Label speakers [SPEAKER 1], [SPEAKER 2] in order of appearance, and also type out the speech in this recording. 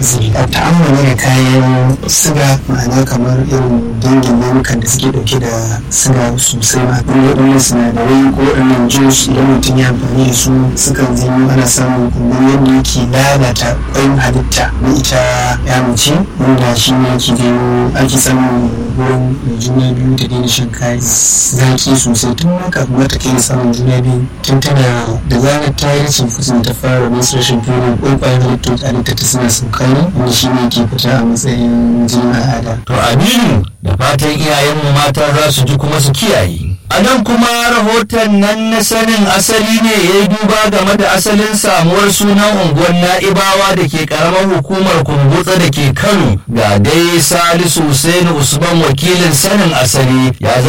[SPEAKER 1] zai ta'ammali da kayan siga ma'ana kamar irin dangin namukan da suke dauke da siga sosai ma waɗannan sinadarai ko waɗannan juice idan mutum ya amfani da su sukan zanyo ana samun kumburin yadda yake lalata ƙwayoyin halitta na ita ya mace wanda shi ne yake janyo ake samun wurin mai juna biyu ta daina shan kayan zaki sosai tun ma kafin mata kai samun juna biyu tun tana da zarar ta yi rashin fitin ta fara menstruation period ƙwaƙwayen halittu halitta ta suna saukani wanda shi ne ke fita a matsayin jinin al'ada.
[SPEAKER 2] To Aminu da fatan iyayenmu mata za su ji kuma su kiyaye. A nan kuma rahoton nan na sanin asali ne ya yi duba game da asalin samuwar sunan unguwar na'ibawa da ke karamar hukumar kumbutsa da ke Kano ga dai Salisu Hussein Usman wakilin sanin asali ya